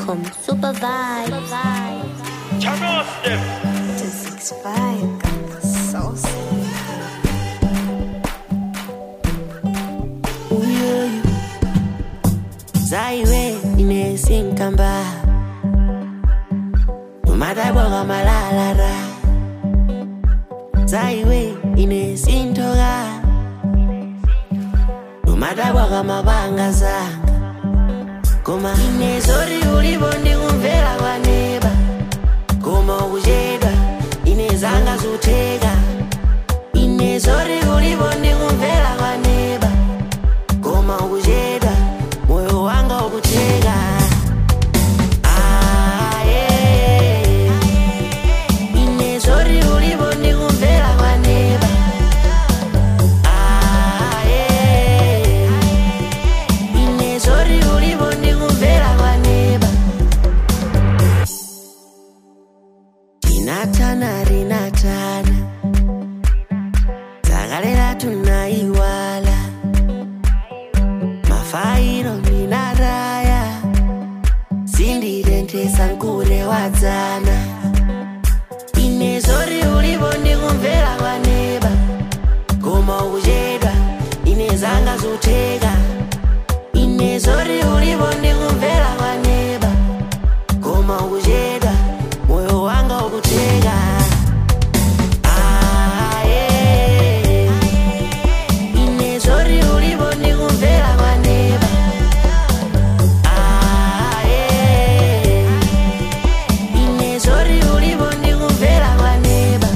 amadzambiwe.com. Super vibe. Turn off them. to six five got the sauce. uyoyo zaiwe inesinkamba umadabwaka malalara zaiwe inesintoka umadabwaka mabanga zanga koma inezori ulipo ndikumvera kwaneba koma ukuchedwa inezanga zutheka inezori ulipo ndikumvera kwaneba koma ukuchedwa moyo wanga ukutheka Ah, yeah. inezori ulipo ndikumvera kwaneba Ah, yeah. inezori ulipo ndikumvera kwaneba tinatana rinatana dzakalera tunaiwala mafairo minaraya sindirendesa nkure wadzana inezori ulipo ndikumvera kwaneba koma ukuchedwa inezanga zutheka inezori ulipo ndikumvera kwaneba koma ukuchedwa moyo wanga ukutheka Ah, yeah. inezori ulipo ndikumvera kwaneba Ah, yeah. inezori ulipo ndikumvera kwaneba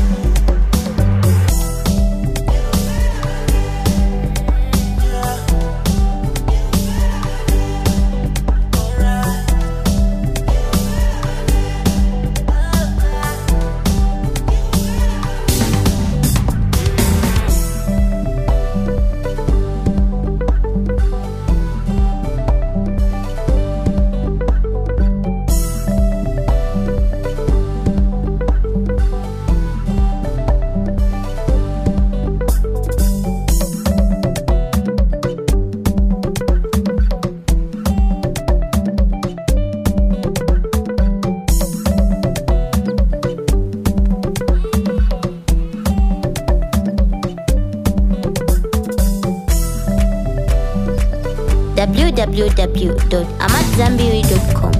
www.amadzambiwe.com.